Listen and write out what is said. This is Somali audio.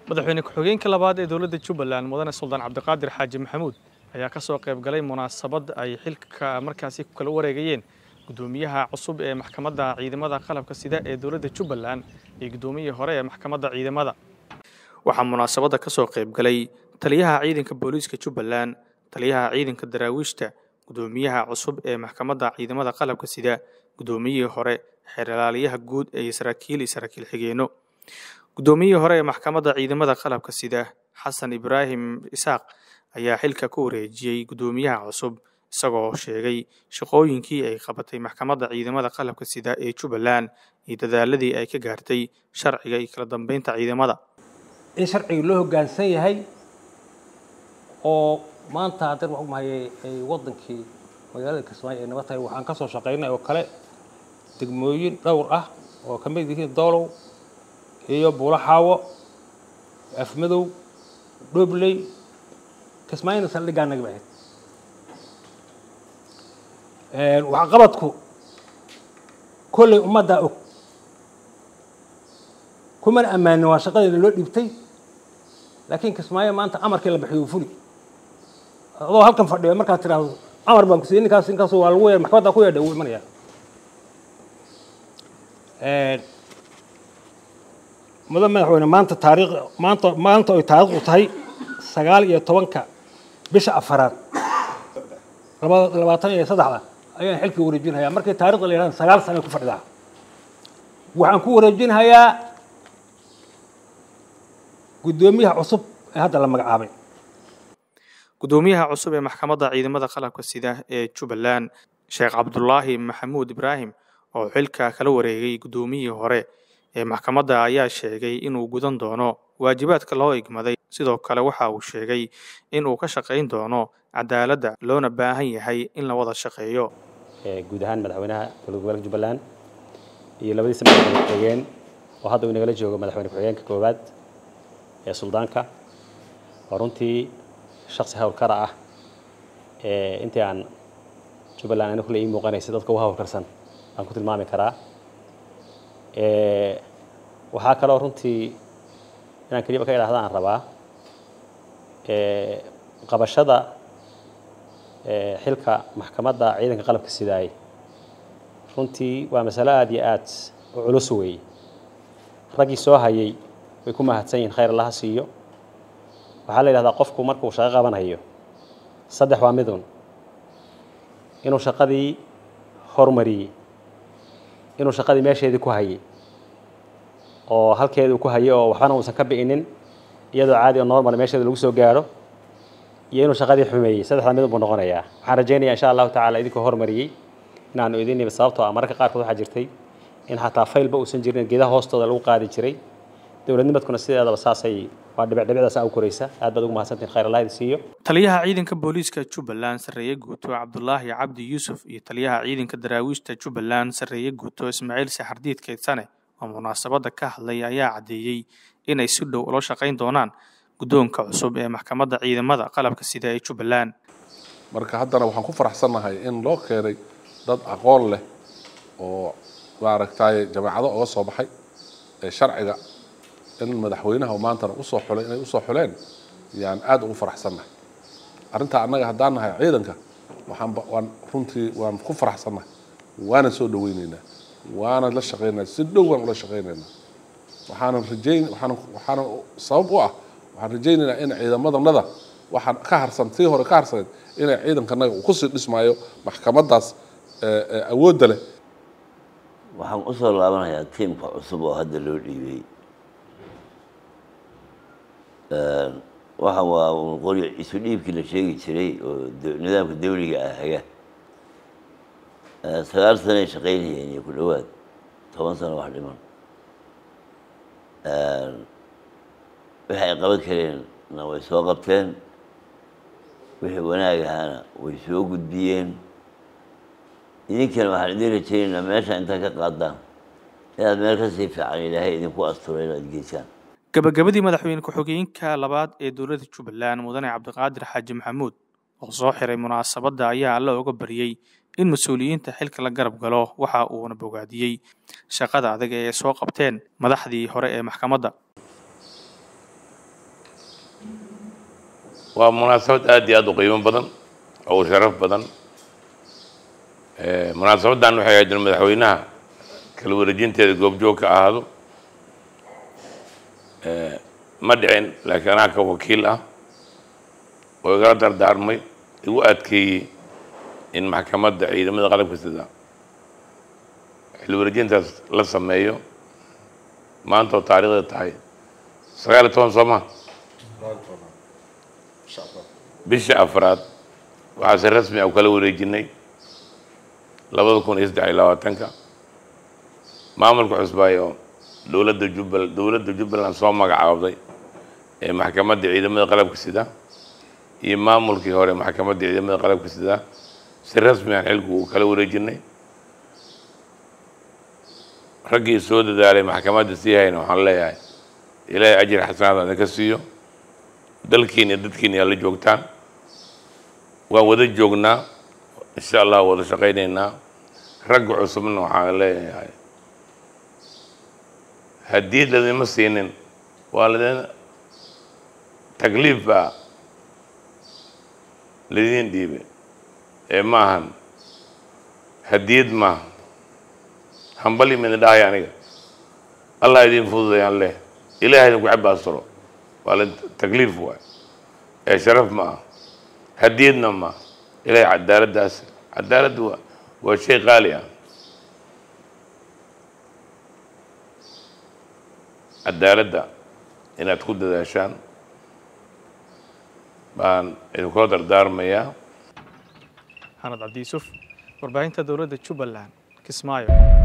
madaxweyne ku-xigeenka labaad ee dowladda jubbaland mudane suldaan cabdiqaadir xaaji maxamuud ayaa ka soo qayb galay munaasabad ay xilka markaasi ku kala wareegayeen gudoomiyaha cusub ee maxkamadda ciidamada qalabka sida ee dowladda jubbaland iyo gudoomiyihii hore ee maxkamadda ciidamada waxaa munaasabadda ka soo qayb galay taliyaha ciidanka booliiska jubbaland taliyaha ciidanka daraawiishta gudoomiyaha cusub ee maxkamadda ciidamada qalabka sida gudoomiyihii hore xeerlaaliyaha guud ee saraakiil iyo saraakiil xigeenno gudoomiyihii hore ee maxkamadda ciidamada qalabka sida xasan ibraahim isaaq ayaa xilka ku wareejiyey gudoomiyaha cusub isagoo sheegay shaqooyinkii ay qabatay maxkamadda ciidamada qalabka sida ee jubbaland iyo dadaaladii ay ka gaartay sharciga iyo kala dambeynta ciidamada in sharciga loo hoggaansan yahay oo maanta haddar waxu mahayay ay waddankii magaalada kismaayo ay nabad tahay waxaan ka soo shaqaynay oo kale degmooyin dhowr ah oo ka mid yihiin doolow iyo buulo xaawo afmadow dhobley kismaayona saldhiggaa naga ahayd waxqabadku kolley ummaddaa og kumana ammaanin waa shaqadeeda loo dhiibtay laakiin kismaayo maanta amarkii la bixiyo fuli adoo halkan fadhiyo markaad tidhaahdo amar baan ku siiyey ninkaas ninkaas waa lagu yeedhay maxkamadda ku yeedhay wuu imanayaa mudan madaxweyne maanta taariikh maanta maanta ay taariikhdu tahay sagaal iyo tobanka bisha afaraad laba labaatan iyo saddexda ayaan xilkii wareejinhayaa markii taarikhda la yidhahda sagaal sano ku fadhidaa waxaan ku wareejinhayaa guddoomiyaha cusub ee hadda la magacaabay gudoomiyaha cusub ee maxkamadda ciidamada qalabka sida ee jubbaland sheekh cabdulaahi maxamuud ibraahim oo xilka kala wareegay guddoomiyihii hore ee maxkamadda ayaa sheegay inuu gudan doono waajibaadka loo igmaday sidoo kale waxa uu sheegay inuu ka shaqayn doono cadaaladda loona baahan yahay in la wada shaqeeyo guud ahaan madaxweynaha dowlad gobolka jubbaland iyo labadiisa madaxweyne ku-xigeen oo hadda uu inagala joogo madaxweyne ku-xigeenka koowaad ee suldaanka oo runtii shaksi hawlkara ah ee intii aan jubbaland ana kule ii muuqanaysa dadka u hawlkarsan aan ku tilmaami karaa waxaa kaloo runtii inaan keliba ka idhahda aan rabaa qabashada xilka maxkamadda ciidanka qalabka sidaay runtii waa masalo aada iyo aad u culus weeye raggii soo hayay way ku mahadsan yihin khayr allaha siiyo waxaa la yidhahdaa qofku markuu shaqo qabanhayo saddex waa midun inuu shaqadii horumariyey inuu shaqadii meesheedii ku hayay oo halkeedii ku hayay oo waxbana uusan ka bi'inin iyadoo caadi oo normal meesheeda lagu soo gaaro iyo inuu shaqadii xumeeyey saddexdaa midun buu noqonayaa waxaan rajaynayaa insha allahu tacala idinkoo horumariyey inaanu idin nimi sababtoo ah mararka qaarkood waxaa jirtay in xataa faylba uusan jirin geedaha hoostooda lagu qaadi jiray dowladnimadkuna sideedaba saasay waa dhibicdhibicdaas u koraysa aad baad ugu mahadsantihin khayr allah idin siiyo taliyaha ciidanka booliiska jubbaland sarreeye guuto cabdulaahi cabdi yuusuf iyo taliyaha ciidanka daraawiishta jubbaland sarreeye guuto ismaaciil saxardiid keydsane oo munaasabadda ka hadlay ayaa caddeeyey inay si dhow ula shaqayn doonaan guddoonka cusub ee maxkamadda ciidamada qalabka sida ee jubbaland marka haddana waxaan ku faraxsannahay in loo keenay dad aqoon leh oo maaragtay jameecado oga soo baxay ee sharciga in madaxweynaha maantana usoo xulay inay usoo xuleen yaan aada ugu faraxsannahay arrintaa annaga haddaan nahay ciidanka waxaan waan runtii waan ku faraxsannahay waana soo dhaweyneynaa waana la shaqeynaynaa si dhow waan ula shaqeynaynaa waxaanan rajeyn waxaanan waxaanan sabab u ah waxaan rajaynaynaa in ciidamadannada waxaan ka harsan tii hore ka harsaneed inay ciidankanaga uu kusii dhismaayo maxkamaddaas awoodda leh waxaan usoo laabanayaa tiimka cusub oo hadda loo dhiibay waxa waa qori isu dhiibkii la sheegi jiray oo nidaamka dawliga ah haga sagaal sanoay shaqaynayeen iyo ku dhowaad toban sano wax dhiman wixii ay qaban kareenna way soo qabteen wixii wanaag ahaana way soo gudbiyeen idinkana waxaan idin rajaynaynaa meesha intaad ka qaadaan inaad meel kasii fiican ilaahay idinku asturo inaad geysaan gabagabadii madaxweyne ku-xigeenka labaad ee dowladda jubbaland mudane cabdiqaadir xaaji maxamuud oo soo xiray munaasabadda ayaa alla oga baryey in mas-uuliyiinta xilka la garab galo waxa uuna bogaadiyey shaqada adag ee ay soo qabteen madaxdii hore ee maxkamadda waa munaasabad aad iyo aad u qiimo badan oo u sharaf badan munaasabaddan waxay ahayd in madaxweynaha kala wareejinteeda goobjoog ka ahaado ma dhicin laakiin anaa ka wakiil ah oo igala dardaarmay igu adkeeyey in maxkamadda ciidamada qalabka sida xil wareejintaas la sameeyo maanta oo taariikhda tahay sagaal iyo toban soo ma bisha afraad waxaa si rasmi ah u kala wareejinay labada kun iyo saddex iyo labaatanka maamulka cusbaay oo dowladda jubbal dowladda jubbaland soo magacaabday ee maxkamadda ciidamada qalabka sida iyo maamulkii hore maxkamadda ciidamada qalabka sida si rasmi aan xilku uu kala wareejinay raggii soo dadaalay maxkamadda sii hayna waxaan leeyahay ilaahay ajir xasanaad idinka siiyo dalkiin iyo dadkiin yaa la joogtaan waan wada joognaa insha allah wada shaqaynaynaa ragga cusubna waxaan leeyahay haddii ladima siinin waa ladin takliif baa ladiin dhiibe ee maahan hadiyad maaha hambali midna dhahay aniga allah idin fududayaan leh ilaah idinku cabaastiro waa la takliif waay ee sharaf ma ah hadiyadna ma ilahay cadaaladdaas cadaaladdu waa waa shay qaali ah cadaaladda inaad ku dadaashaan baan idinkula dardaarmayaa xanad cabdi yuusuf warbaahinta dowladda jubbaland kismaayo